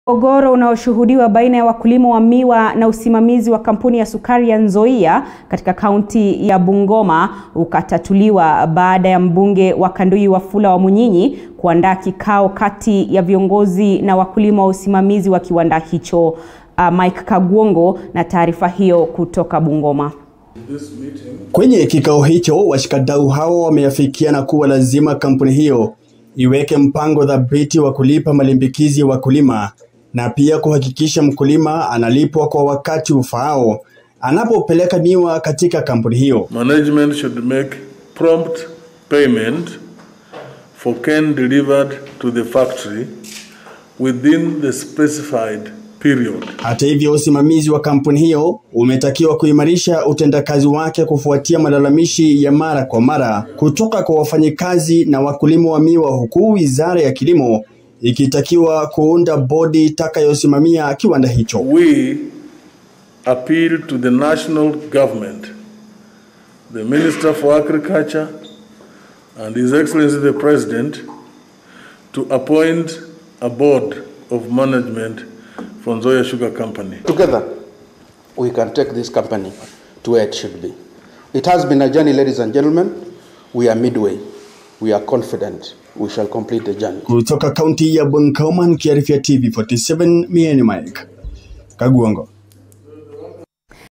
Mgogoro unaoshuhudiwa baina ya wakulima wa miwa na usimamizi wa kampuni ya sukari ya Nzoia katika kaunti ya Bungoma ukatatuliwa baada ya mbunge wa Kanduyi Wafula Wamunyinyi kuandaa kikao kati ya viongozi na wakulima wa usimamizi wa kiwanda hicho. Uh, Mike Kagwongo na taarifa hiyo kutoka Bungoma. Kwenye kikao hicho, washikadau hao wameafikiana kuwa lazima kampuni hiyo iweke mpango thabiti wa kulipa malimbikizi ya wakulima na pia kuhakikisha mkulima analipwa kwa wakati ufaao anapopeleka miwa katika kampuni hiyo. Management should make prompt payment for cane delivered to the factory within the specified period. Hata hivyo, usimamizi wa kampuni hiyo umetakiwa kuimarisha utendakazi wake kufuatia malalamishi ya mara kwa mara kutoka kwa wafanyikazi na wakulima wa miwa, huku Wizara ya Kilimo ikitakiwa kuunda bodi itakayosimamia kiwanda hicho. We appeal to the national government, the Minister for Agriculture, and His Excellency the President to appoint a board of management for Nzoia Sugar Company. Together, we can take this company to where it should be. It has been a journey, ladies and gentlemen. We are midway. We are confident we shall complete the journey. Kutoka kaunti ya Bungoma, nikiarifia TV 47, mie ni Mike Kagwongo.